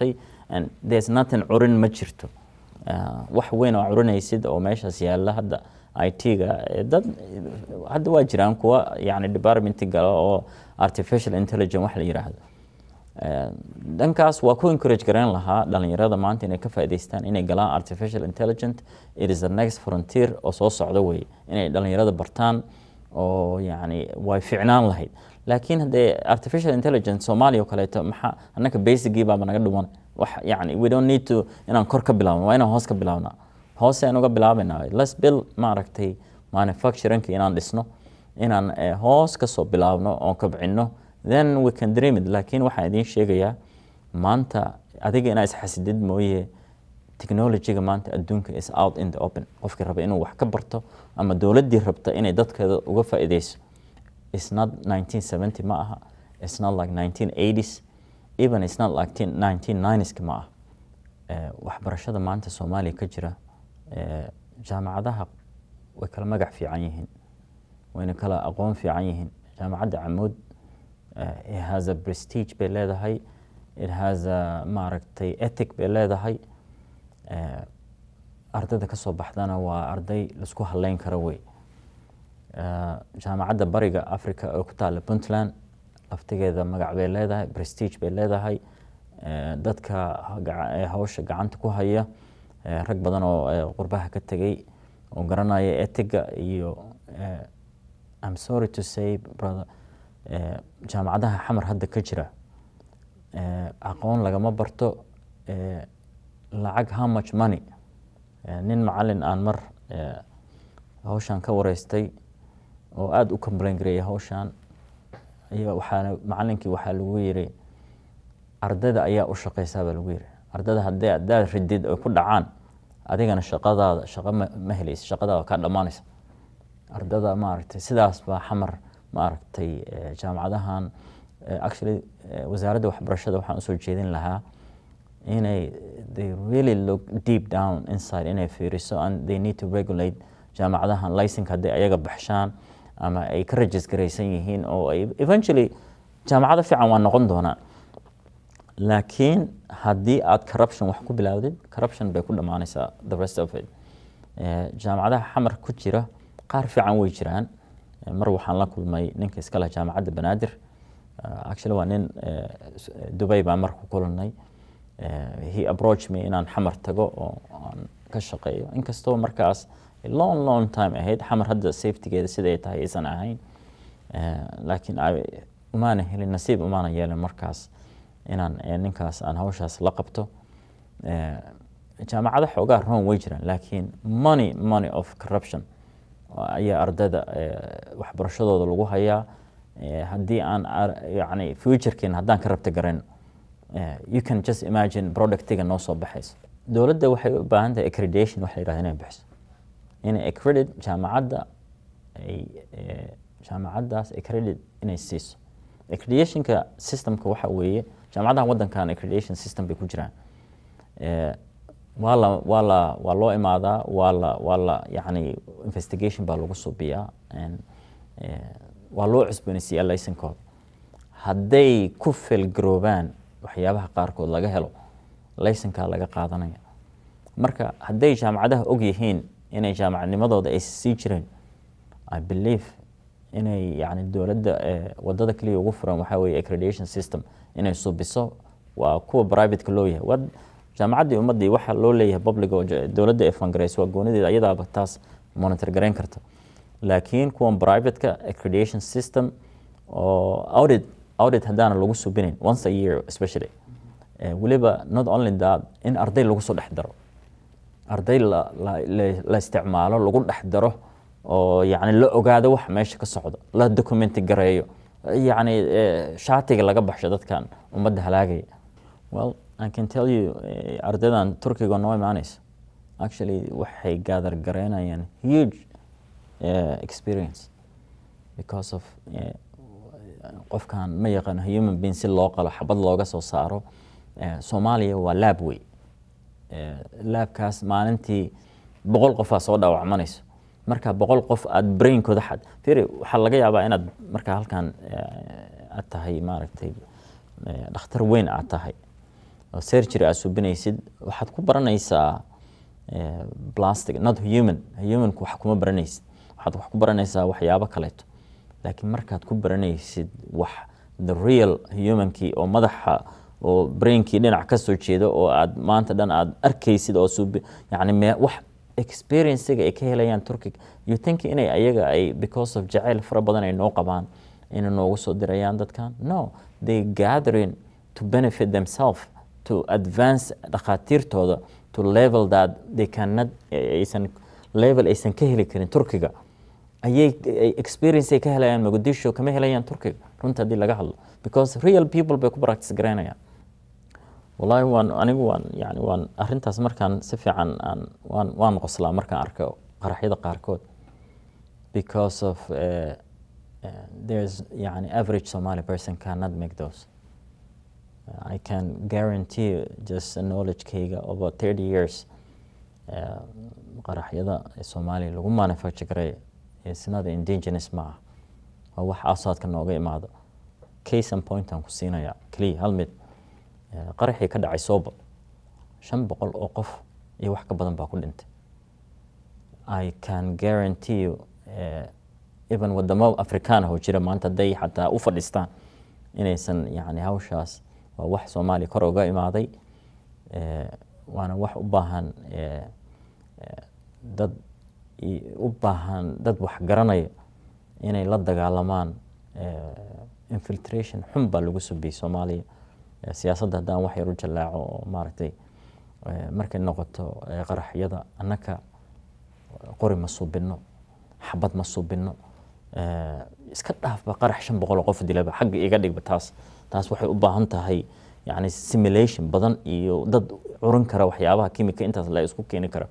[SPEAKER 2] and there's nothing curin ma jirto wax weyn oo curinaysid oo meeshaas yaalla hadda i t-ga dad hadda waa jiraan kuwa yani departmenti gala oo artificial intelligence wax la yiraahdo dhankaas waa ku encourage garayn lahaa dhalinyarada maanta inay ka faa'idaystaan inay galaan artificial intelligent it is the next frontier oo soo socda wey inay dhalinyarada bartaan oo yani way ficnaan lahayd laakiin haddee artificial intelligence soomaaliya oo kaleeto maxaa annaka basicgii baaba naga dhuman wax yani we don't need to inaan kor ka bilaabno waa inaan hoos ka bilaabnaa hoose aan uga bilaabaynaa let's build maaragtay manufacturingka inaan dhisno inaan hoos ka soo bilaabno oon kabcinno then we can dream it laakiin waxaan idiin sheegayaa maanta adiga inaa isxasidid mooye technologyga maanta adduunka is out in the open qofkii raba inuu wax ka barto ama dowladdii rabta inay dadkeeda uga faa'iideyso it's not 1970 ma aha it's not like 1980s even it's not like 1990s ma aha waxbarashada maanta soomaaliya ka jira jaamacadaha way kala magac fiican yihiin wayna kala aqoon fiican yihiin jaamacadda camuud it has a prestige bay leedahay it has a maaragtay ethic bay leedahay ardayda ka soo baxdana waa arday laisku haleyn karo wey jaamacadda bariga africa oo ku taalla puntland laftigeeda magac bay leedahay prestige bay leedahay dadka hawsha gacanta ku haya rag badan oo qurbaha ka tegay oo garanaya etiga iyo I'm sorry to say brother jaamacadaha xamar hadda ka jira aqoon lagama barto lacag how much money nin macalin aan mar hawshan ka wareystay oo aada u complain gareeyay hawshan waxaana macalinkii waxaa lagu yiri ardayda ayaa u shaqeysaa baa lagu yiri ardayda haddii adaad ridid ay ku dhacaan adigana shaqadaada shaqo ma helaysa shaqadaada kaa dhammaanaysa ardada maaragtay sidaas baa xamar maaragtay jaamacadahan actually wasaaradda waxbarashada waxaan usoo jeedin lahaa inay they really look deep down inside inay fiiriso and they need to regulate jaamacadahan licenka hadday ayaga baxshaan ama ay ka regisgaraysan yihiin oo ay eventually jaamacado fiican waa noqon doonaa laakiin haddii aad corruption wax ku bilaawdid corruption bay ku dhammaanaysaa the rest of it jaamacadaha xamar ku jira qaar fiican way jiraan mar waxaan la kulmay ninka iska leh jaamacadda banaadir actually waa nin dubay baan mar ku kulannay he approached me inaan xamar tago oo aan ka shaqeeyo inkastoo markaas long long time ahayd xamar hadda safetygeeda siday tahay aysan ahayn laakiin umaana helin nasiib umaana yeelin markaas inaan ninkaas aan hawshaas la qabto jaamacado xoogaa roon way jiraan laakiin money money of corruption ayaa ardayda waxbarashadooda lagu hayaa haddii aan yani futurekeena haddaan ka rabta garayn you can just imagine productiga noo soo baxayso dowladda waxay u baahan tahay accreditation wax la yirahda inay bixiso inay accredit jaamacadda ay jaamacaddaas accredit inay siiso accreditationka systemka waxa weeye jaamacadaha waddankan accreditation system bay ku jiraan waa la waa la waa loo imaadaa waa la waa la yacni investigation baa lagu subiyaa waa loo cusboonaysiiyaa laysankooda hadday ku felgaroobaan waxyaabaha qaarkood laga helo laysankaa laga qaadanaya marka hadday jaamacadaha og yihiin inay jaamacadnimadooda ay sii jireen i believe inay yani dowladda wadada keliya ugu furan waxaa weeye accreditation system inay subiso waa kuwa privateka loo yahay waa jaamacaddii ummaddii waxa loo leeyahay public oo dowladda ay fangareyso waa goonideeda ayadaaba taas monitor garayn karta laakiin kuwan privateka accreditation system oo audit audit haddaana lagu subinayn once a year especially weliba not only that in arday lagu soo dhex daro arday la isticmaalo lagu dhex daro oo yani la ogaado wax meesha ka socdo la documenti gareeyo yani shaatiga laga baxsho dadkan ummadda halaagaya well i can tell you ardaydan turkiga noo imaanaysa actually waxay gaadar gareynayaan huge experience because of qofkan ma yaqaano human being si loo qalo xabad looga soo saaro soomaaliya waa laab wey laabkaas maalintii boqol qofaa soo dhaawacmanayso marka boqol qof aada brainkooda xad firi waxaa laga yaabaa inaad markaa halkan aad tahay maaragtay dhakhtar weyn aad tahay oo surgery aad subinaysid waxaad ku baranaysaa plastic not human humanku wax kuma baranaysid waxaad wax ku baranaysaa waxyaabo kaleeto laakiin markaad ku baranaysid wax the real humankii oo madaxa oo brainkii dhinac ka soo jeeda oo aad maanta dhan aad arkaysid oo sub yani me wax experiencega ay ka helayaan turkiga you think inay ayaga ay because of jacayl fara badan ay noo qabaan inay noogu soo dirayaan dadkan no they gathering to benefit themselves to advance dhakhaatiirtooda to level that they cannot aysan level aysan ka heli karin turkiga ayay experience ay ka helayaan muqdisho kama helayaan turkiga runta haddii laga hadlo because real people bay ku practice garaynayaan wallahi waan anigu waan yani waan arrintaas markaan si fiican aan waan waan qoslaa markaan arko qaraxyada qaarkood because of uh, uh, there's yani average Somali person cannot make those uh, I can guarantee you just a knowledge-kayga over 30 years uh, qaraxyada Soomaaliya lagu manufacture gareeyo is not indigenous ma aha waa wax asaadka nooga imaado case and point aan ku siinayaa keliya hal mid qaraxii ka dhacay sooba shan boqol oo qof iyo wax ka badan baa ku dhintay i can guarantee you uh, even wadamo afrikaana oo jira maanta hadday xataa u fadhiistaan inaysan yani hawshaas waa wax soomaaliya kor uga imaaday waana wax u baahan dad u baahan dad wax garanaya inay la dagaalamaan infiltration xun baa lagu subiyey soomaaliya siyaasadda haddaan wax yar u jallaaco oo maaragtay markay noqoto qaraxyada annaka qori ma suubinno xabad ma suubinno iska dhaafba qarax shan boqol oo qof dilaba xagga iga dhigba taas taas waxay u baahan tahay yani simulation badan iyo dad curin kara waxyaabaha kimika intaas la isku keeni kara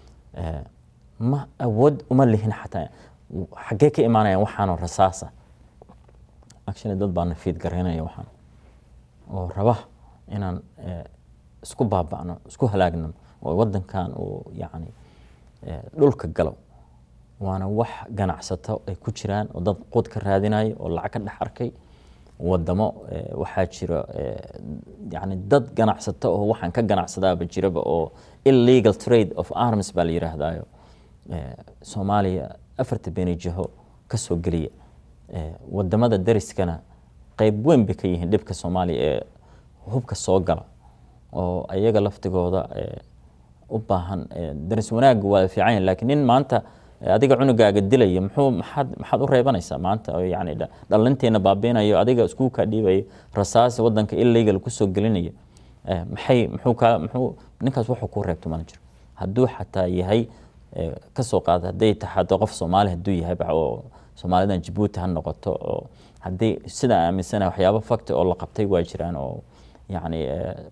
[SPEAKER 2] ma awood uma lihin xataa xaggee ka imaanayaan waxaanoo rasaasa actually dad baa nafiid garaynaya waxaan oo raba inaan isku baaba'no isku halaagno oo waddankan uu yacni dhulka galo waana wax ganacsato ay ku jiraan oo dad quud ka raadinayo oo lacag ka dhex arkay wadamo waxaa jira yani dad ganacsato oo waxaan ka ganacsadaaba jiraba oo illegal trade of arms baa la yidhaahdaayo soomaaliya afarta beni jiho ka soo geliya wadamada dariskana qayb weyn bay ka yihiin dhibka soomaaliya ee hubka soo gala oo ayaga laftigooda u baahan daris wanaagga waa fiican yahay laakiin nin maanta adiga cunugaaga dilaya muxuu maxaad maxaad u reebanaysaa maanta oo yani dhalinteena baabiinayo adiga isku kaa dhiibayo rasaas wadanka illegal kusoo gelinaya maxay muxuu kaa muxuu ninkaas wuxuu ku reebto mana jiro hadduu xataa yahay kasoo qaada hadday taxado qof soomaali hadduu yahay oo soomaalidan jabuuti ha noqoto oo haddii sidaa aaminsana waxyaabo fakti oo la qabtay waa jiraan oo yani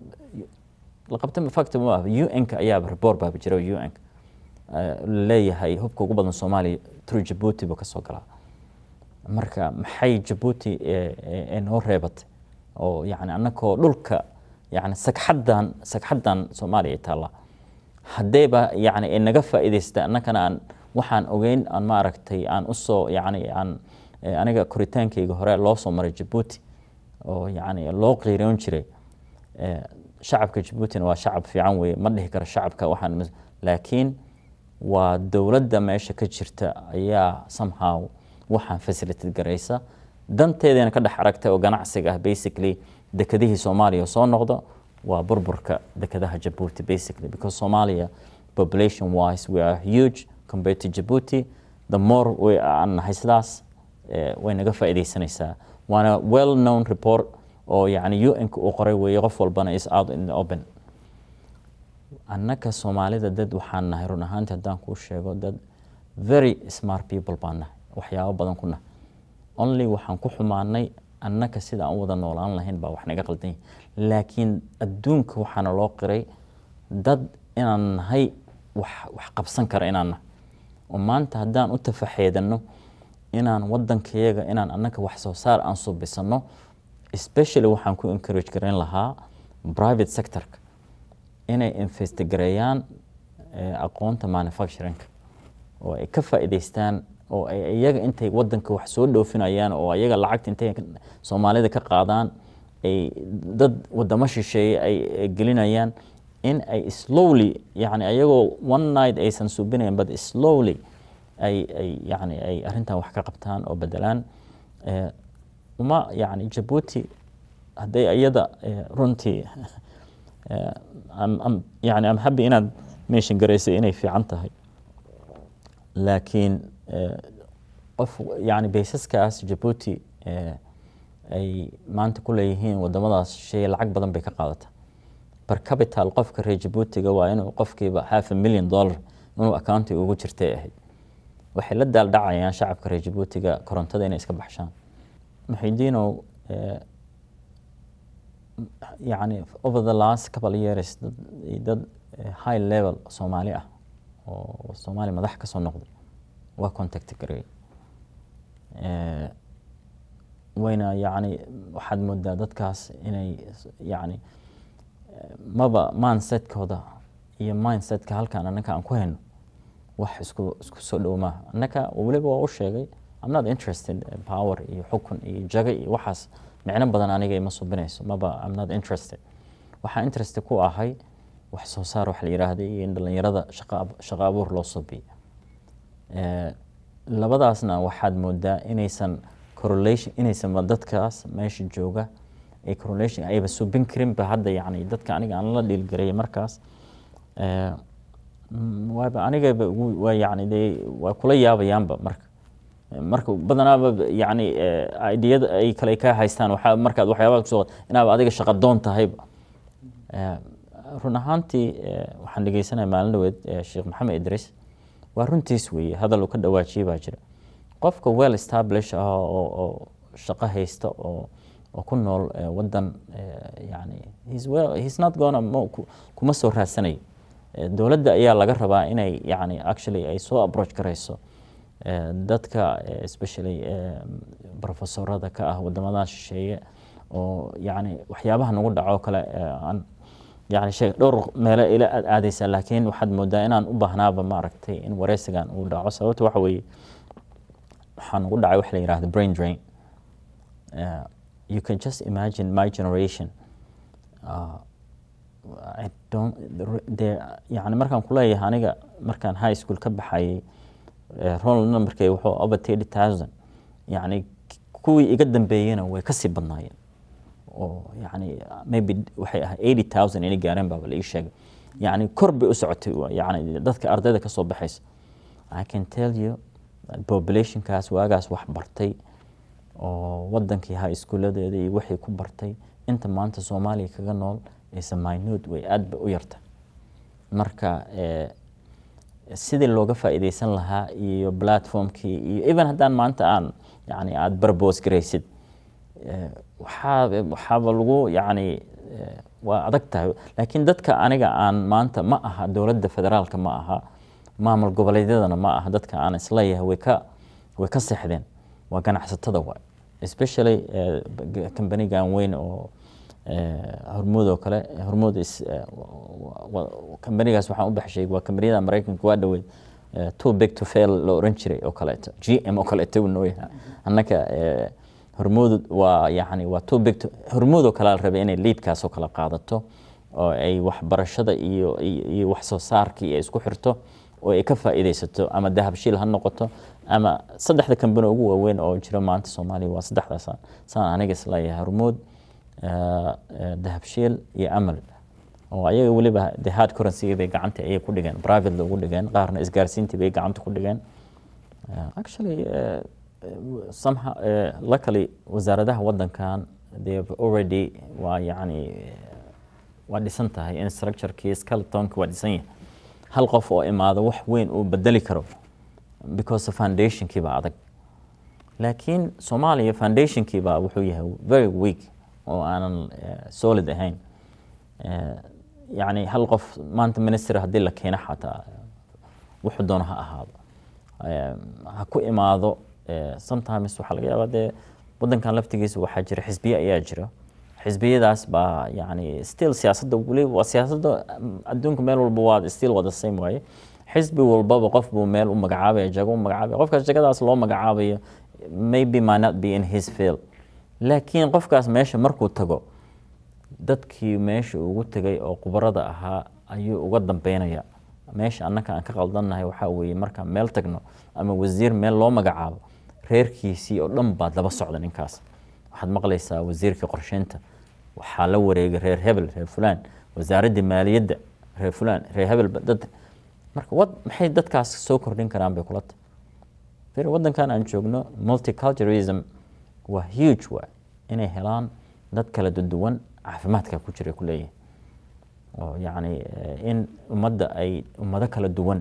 [SPEAKER 2] la qabtay fakti ma un-ka ayaaba report baaba jira un-ka leeyahay hubka ugu badan soomaaliya tru jabuuti buu kasoo galaa marka maxay jabuuti noo reebatay oo yani annakoo dhulka yani sagxaddan sagxaddan soomaaliya ay taallaa haddayba yani ay naga faa'iidaysta annakana aan waxaan ogeyn aan maaragtay aan usoo yani aan aniga koritaankayga hore loo soo maray jabuuti oo yani loo qiiroon jiray shacabka jabuutina waa shacab fiican weye ma dhihi karo shacabka waxaan laakiin waa dowladda meesha ka jirta ayaa somehow waxaan facilitate garaysa danteedana ka dhex aragtay oo ganacsiga ah basically dekedihii soomaaliya soo noqda waa burburka dekedaha jabuuti basically because Somalia population wise we are huge compared to Djibouti the more we aan nahay sidaas way naga faa'iidaysanaysaa waana well known report oo yani UN-ka uu qoray weeye qof walbana is out in the open annaka soomaalida dad waxaan nahay run ahaantii haddaan kuu sheego dad very smart people baan nahay waxyaabo badan ku nahay only waxaan ku xumaanay annaka sida aan u wada noolaan lahayn baa wax naga qaldan yahay laakiin adduunka waxaana loo qiray dad inaan nahay wax wax qabsan kara inaan nahay oo maanta haddaan u tafaxeedanno inaan waddankayaga inaan annaka wax soo saar aan subisanno especially waxaan ku encourage garayn lahaa private sectorka inay investigareeyaan aqoonta manufacturingka oo ay ka faa'iidaystaan oo ay iyaga intay waddanka wax soo dhoofinayaan oo iyaga lacagta intay soomaalida ka qaadaan ay dad wadamo shisheeye ay gelinayaan in ay slowly yani ayagoo one night aysan suubinayn but slowly ay ay yani ay arrintan wax ka qabtaan oo bedelaan uma yani jabuuti hadday iyada runtii yani am happy inaad mention garaysay inay fiican tahay laakiin qof yani baysaskaas jabuuti ay maanta ku leeyihiin wadamadaas shay lacag badan bay ka qaadataa bar capital qofka reer jabuutiga waa inuu qofkiiba half a million dollar inuu accounti ugu jirtay ahayd waxay la daaldhacayaan shacabka reer jabuutiga korontada inay iska baxshaan muxidiinow yani over the last couple of years dad, dad high level soomaali ah oo soomaali madax ka soo noqday waa contact gareey wayna yani waxaad moodaa dadkaas inay yani maba mindsetkooda iyo mindsetka halkan annaka aan ku hayno wax isku isku soo dhow maaha annaka weliba waa u sheegay I'm not interested in power iyo xukun iyo jago iyo waxaas micno badan aniga ima subinayso maba I'm not interested waxaan interested ku ahay wax soo saar wax la yiraahdo iyo in dhalinyarada shaqo abuur loo subiyo labadaasna waxaad moodaa inaysan correlation inaysan dadkaas meesha jooga ay correlation ayba subin karin ba hadda yani dadka aniga aan la dhiilgarayay markaas waaba anigaba waa yani dee waa kula yaabayaanba marka marka badanaaba yani ideyada ay kale ka haystaan waxaa markaad waxyaabaha kusoo inaaba adiga shaqa doon tahayba run ahaantii waxaan dhegeysanaya maalin dhaweed sheekh maxamed idris waa runtiis weeye hadal uu ka dhawaajiyey baa jira qofka well establish ah oo shaqo haysta oo oo ku nool wadan yani he's well he's not gonna kuma soo raadsanayo dowladda ayaa laga rabaa inay yani actually ay soo approach garayso dadka especially professorada ka ah wadamadan shisheeye oo yani waxyaabaha nagu dhaco kale aan yani sheeg dhowr meelo ila aad aadaysaa laakiin waxaad moodaa inaan u baahnaaba maaragtay in wareysigan uu dhaco sababta waxa weeye waxaa nagu dhacay wax la yihahdo brain drain uh, you can just imagine my generation uh, I don't de yani markaan kuleeyahay aniga markaan high school ka baxayay roll numberkay wuxuu over thirty thousand yani kuwii iga dambeeyena way kasii badnaayeen oo yani maybe waxay ahay eighty thousand inay gaareen baaba la ii sheegay yani kor bay u socotay yani dadka ardayda kasoo baxaysa I can tell you populationkaas waagaas wax bartay oo wadankii high schooladeeda iyo wixii ku bartay inta maanta soomaaliya kaga nool aysa minute way aad ba u yarta marka sidii looga faa'iidaysan lahaa iyo platformkii iyo even haddaan maanta aan yani aada barbos garaysid waxaa waxaaba lagu yani waa adag tahay laakiin dadka aniga aan maanta ma aha dowladda federaalka ma aha maamul goboleedyadana ma aha dadka aan isleeyahay way ka way ka seexdeen waa ganacsatada waay especially kambanigan weyn oo hormuud oo kale hormuud kambanigaas waxaan u baxshay waa kambaniyada maraykanka waa dhaweyd too big to fail la oran jiray oo kaleeto g m oo kaleeto uu nooyaha annaka hormuud waa yani waa too big to hormuud oo kale la rabay inay liidkaas oo kale qaadato oo ay waxbarashada iyo iyo wax soo saarkii ay isku xirto oo ay ka faa'iidaysato ama dahabshiil ha noqoto ama saddexda kambani ugu waaweyn oo jira maanta soomaaliya waa saddexdaas saan aniga isleeyahay hormuud dahabshiil iyo amal oo ayaga weliba the hard currency bay gacanta ayay ku dhigeen private ugu dhigeen qaarna isgaarsiintii bay gacanta ku dhigeen actually somehow luckily wasaaradaha wadankan they have already waa yani waa dhisan tahay in structurekii skeletonki waa dhisan yahay hal qof oo imaado wax weyn uu bedeli karo because foundationkii baa adag laakiin soomaaliya foundationkii baa wuxuu yahay very weak oo aanan solid ahayn yani hal qof maanta minister haddii la keeno xataa wuxuu doono ha ahaado ha ku imaado sometimes waxaa laga yaabaa dee wadankan laftigiisa waxaa jira xisbiye ayaa jira xisbiyadaas baa yani still siyaasadda weli waa siyaasadda adduunka meel walba waa still wada same waaye xisbi walbaba qof buu meel u magacaabaya jago u magacaabaya qofkaas jagadaas loo magacaabayo maybe might not be in his field laakiin qofkaas meesha markuu tago dadkii meesha ugu tegay oo khubarada ahaa ayuu uga dambeynaya meesha annaka aan ka qaldannahay waxaa weeye markaan meel tagno ama wasiir meel loo magacaabo reerkiisii oo dhan baad laba socda ninkaas waxaad maqlaysaa wasiirkii qorsheynta waxaa la wareegay reer hebel reer fulaan wasaaraddii maaliyadda reer fulaan reer hebel dad marka wad maxay dadkaas soo kordhin karaan bay kula tahay waddankan aan joogno multiculturalism waa huge waay inay helaan dad kala duwan caafimaadka ku jira kuleeyihin oo yacni in ummadda ay ummado kala duwan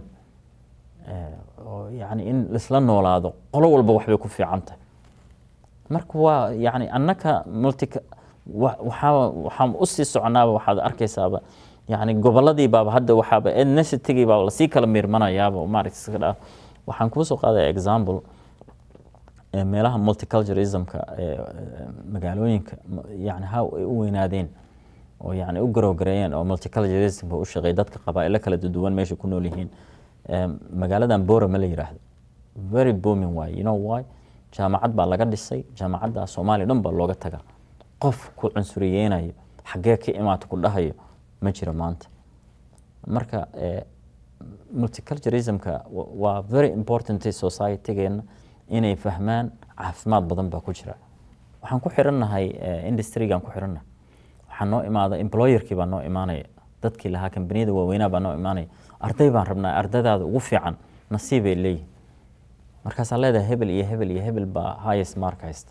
[SPEAKER 2] oo yacni in laisla noolaado qolo walba waxbay ku fiican tahay marka waa yacni annaka multi waxaa waxaan usii soconaaba waxaad arkaysaaba yacni gobolladii baaba hadda waxaaba ethnicitygii baaba lasii kala miirmanayaaba maaragta iska dhaa waxaan kuu soo qaadaya example meelaha multiculturalismka magaalooyinka yani ha ay u weynaadeen oo yani u garowgareeyeen oo multiculturalismka u shaqeey dadka qabaa'ilo kala duwan meesha ku nool yihiin magaaladan bora ma la yiraahdo very booming waay you know why jaamacad baa laga dhisay jaamacadda soomaaliya dhan baa looga tagaa qof ku cunsuriyeynayo xaggee ka imaata ku dhahayo ma jiro maanta marka multiculturalismka waa very important societygeena inay fahmaan caafimaad badan baa ku jira waxaan ku xirannahay industrygaan ku xirannahay waxaa noo imaada employerkii baa noo imaanaya dadkii lahaa kambaniyada waaweynaa baa noo imaanaya arday baan rabnaa ardaydaada ugu fiican nasiibay leeyihin markaasaa leedahay hebel iyo hebel iyo hebel baa highest mark haysta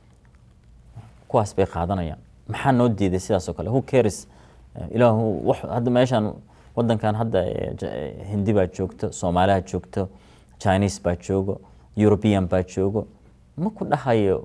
[SPEAKER 2] kuwaas bay qaadanayaan maxaa noo diiday sidaas oo kale who cares ilaahu hadda meeshaan wadankan hadda hindi baa joogto soomaaliha joogto chinese baa joogo european baa joogo ma ku dhahayo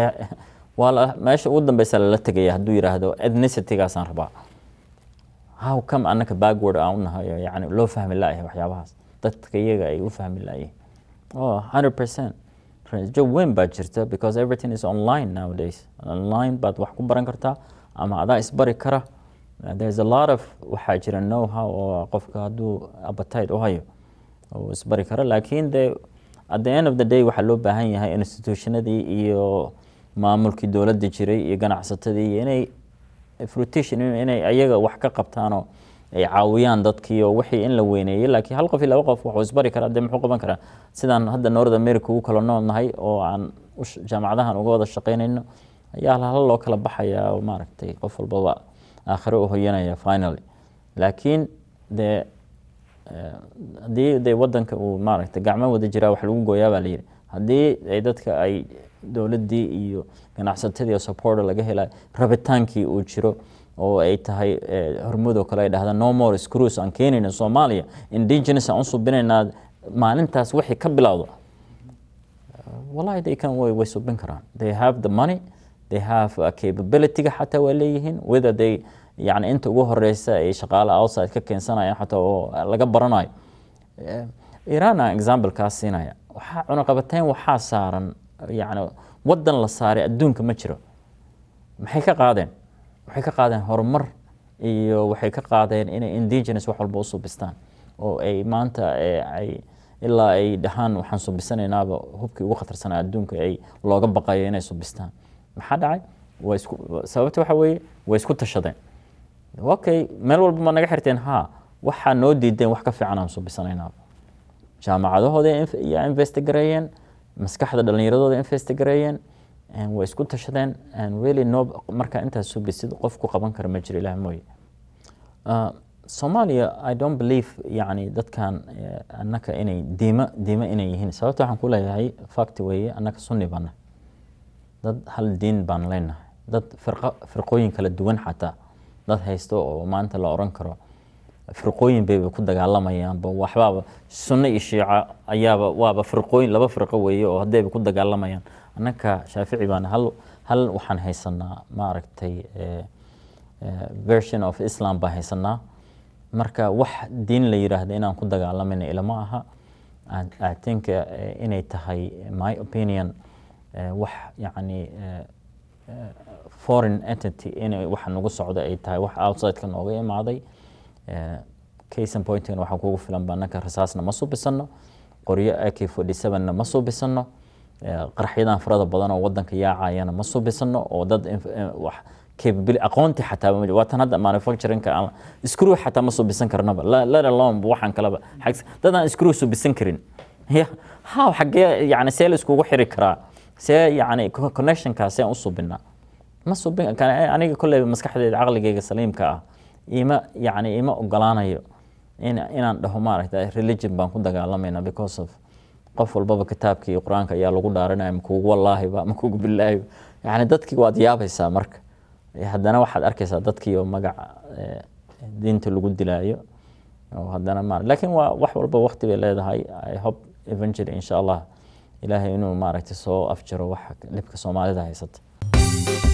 [SPEAKER 2] waa meesha ugu dambeysa lala tegaya hadduu yiraahdo ethnicity-gaasaan rabaa how come annaka backward aan u nahayo yani loo fahmi laayahay waxyaabahaas dadka iyaga ay u fahmi laayihin oh hundred percent rajo weyn baa jirta because everything is online nowadays online baad wax ku baran kartaa ama adaa isbari kara there's a lot of waxaa jira know how oo qofka hadduu appetite u hayo oo isbari kara laakiin de at the end of the day waxaa loo baahan yahay institutionadii iyo maamulkii dowladda jiray iyo ganacsatadii inay fruition inay ayaga wax ka qabtaanoo ay caawiyaan dadkii oo wixii in la weyneeyey laakiin hal qof iyo laba qof wuxuu isbari karaa dee muxuu qaban karaa sidaan hadda north america ugu kala nool nahay oo aan jaamacadahan uga wada shaqaynayno ayaa hal loo kala baxayaa oo maaragtay qof walbaba aakhiro u hoyanaya finally laakiin dee haddii dee wadanka uu maaragtay gacmo wada jiraa wax lagu gooyaa baa layidhi haddii ay dadka ay dowladdii iyo ganacsatadii supporter laga helayo rabitaankii uu jiro oo ay tahay hormudoo kale ay dhahdaan no more screws aan keenayna soomaaliya indigenous aan u subinaynaa maalintaas wixii ka bilowdo wallahi they can way, way subin karaan they have the money they have uh, capability-ga xataa waa leeyihiin whether they yani inta ugu horeysa ay shaqaale outside ka keensanayaan xataa oo laga baranayo iran aan example kaas siinaya waxaa cunaqabateyn waxaa saaran yani wadan la saaray adduunka ma jiro maxay ka qaadeen waxay ka qaadeen horumar iyo waxay ka qaadeen inay indigenous wax walba u subistaan oo ay maanta ay ilaa ay dhahaan waxaan subisanaynaba hubkii ugu khatarsanaa adduunka ay looga baqayo inay subistaan maxaa dhacay waa isku sababta waxa weeye way isku tashadeen okay meel walba ma naga xirteen ha waxaa noo diideen wax ka fiican aan subisanaynaba jaamacadahooda yaa investigareeyeen maskaxda dhallinyaradooda investigareeyeen way isku tashadeen really no markaa intaas subisid qof ku qaban kara ma jiro ilaah mooye soomaaliya i don't believe yani dadkan annaka inay diimo diimo inay yihiin sababta waxaan ku leeyahay fact weeye annaka sunni baana dad hal diin baan leenahay dad firqo firqooyin kala duwan xataa dad haysto oo maanta la oran karo firqooyin bayba ku dagaalamayaanba waxbaaba sunno iyo shiica ayaaba waaba firqooyin laba firqo weeye oo haddayba ku dagaalamayaan annaka shaafici baana hal hal waxaan haysanaa maaragtay version of islam baan haysanaa marka wax diin la yiraahdo inaan ku dagaalamayna ilama aha i think inay tahay my opinion wax yacni foreign entity inay waxa nagu socda ay tahay wax outsideka nooga imaaday case and pointing waxaa kugu filan ba annaka rasaasna ma subisano qoryo ak forty sevenna ma subisano qarxyadan farada badan oo wadanka yaacayana ma subisano oo dad wax capability aqoonti xataa ma waa tan hadda manufacturingka ama screw xataa ma subisan karnaba let alone waxaan kaleba dad aan screw subisan karin ya ha xagee yani see la iskugu xiri karaa see yani connectionkaa see u subinaa ma subin aniga kolleyba maskaxdeeda caqligeyga saliimka ah ima yani ima ogolaanayo in inaan dhaho maaragta religion baan ku dagaalamayna because of qof walbaba kitaabkii qur-aanka ayaa lagu dhaaranaya makugu wallaahiba makugu bilaahiba yani dadkii waad yaabaysaa marka haddana waxaad arkaysaa dadkii oo magaca diinta lagu dilaayo oo haddana ma laakiin waa wax walba waqti bay leedahay i hope eventually insha allah ilaahay inuu maaragtay soo afjiro waxa dhibka soomaalida haysata